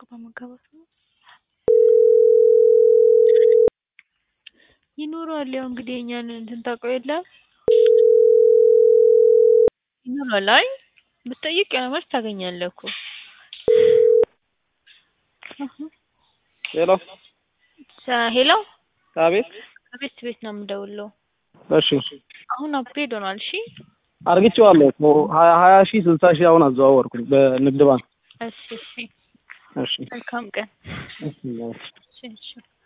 መጋባት ነው ይኖረዋል። ያው እንግዲህ የእኛን እንትን ታውቀው የለ ይኖራል። አይ ብትጠይቅ ያው መልስ ታገኛለህ እኮ ሄሎ ሄሎ አቤት ከቤት ቤት ነው የምደውለው። እሺ አሁን አፕግሬድ ሆኗል። እሺ አርግቼዋለሁ እኮ ሀያ ሀያ ሺህ ስልሳ ሺህ አሁን አዘዋወርኩኝ በንግድ ባንክ እሺ እሺ እሺ መልካም ቀን። እሺ እሺ እሺ